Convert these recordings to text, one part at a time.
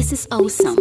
This is awesome.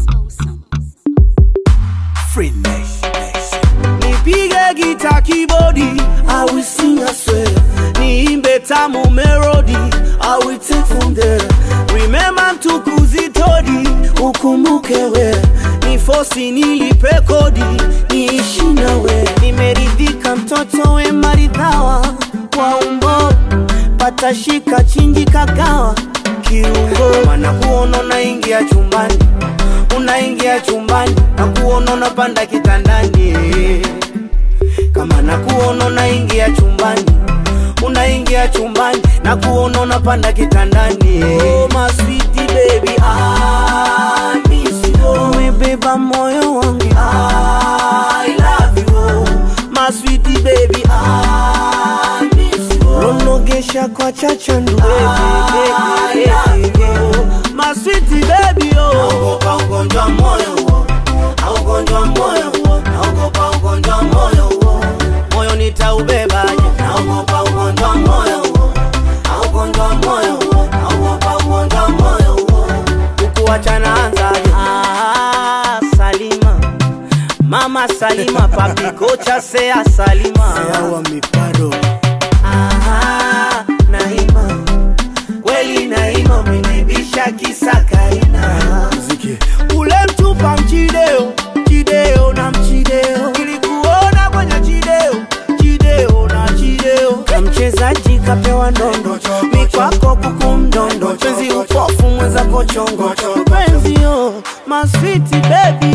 Free Nation. nipige gita kibodi I will sing I swear niimbe tamu melody I will take from there remember mtukuzi todi ukumbuke we ni fosi nilipe kodi niishi nawe nimeridhika mtoto we maridhawa kwa umbo patashika chinji kagawa kiungo mana kuona unaingia chumbani unaingia chumbani na kuona unapanda kitandani kama na kuona unaingia chumbani unaingia chumbani na kuona unapanda kitandani oh, my sweetie baby I miss you umebeba moyo wangu I love you my sweetie baby I miss you ronogesha kwa chachandu baby, baby, baby. my sweetie baby oh naogopa ugonjwa moyo huo na ugonjwa moyo huo naogopa ugonjwa moyo huo moyo nitaubebaje naogopa ugonjwa moyo huo na ugonjwa moyo huo naogopa ugonjwa moyo huo ukuachana anzaje ah, Salima mama Salima papi kocha sea Salima Yawa miparo. ah, Naima kweli Naima umenibisha kisa kaina Mziki. ule mtupa mchideo chideo na mchideo ilikuona kwenye chideo chideo na chideo ka mchezaji kapewa ndondo mikwako kuku mdondo penzi upofu mweza kochongo penzi yo maswiti bebi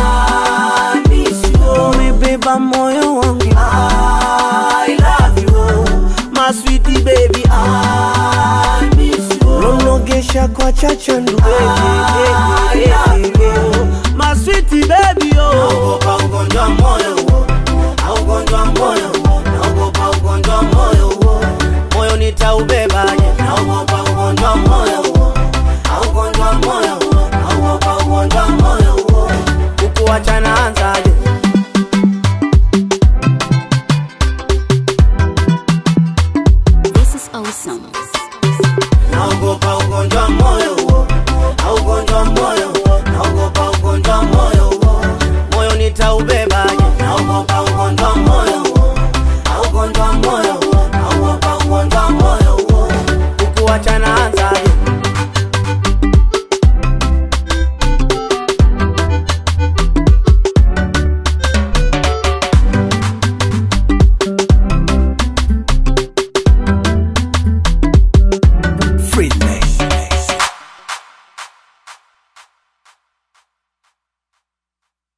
umebeba moyo wangu I love you my sweetie baby I miss you ronogesha kwa chachandu baby, baby, baby. my sweetie baby oh naogopa ugonjwa moyo huo na ugonjwa moyo huo naogopa ugonjwa moyo huo moyo nitaubebaje naogopa ugonjwa moyo huo na ugonjwa moyo huo naogopa ugonjwa moyo huo ukuachana anzaje This is awesome. naogopa ugonjwa moyo huo na ugonjwa moyo huo naogopa ugonjwa moyo huo moyo nitaubebaje naogopa ugonjwa moyo huo na ugonjwa moyo huo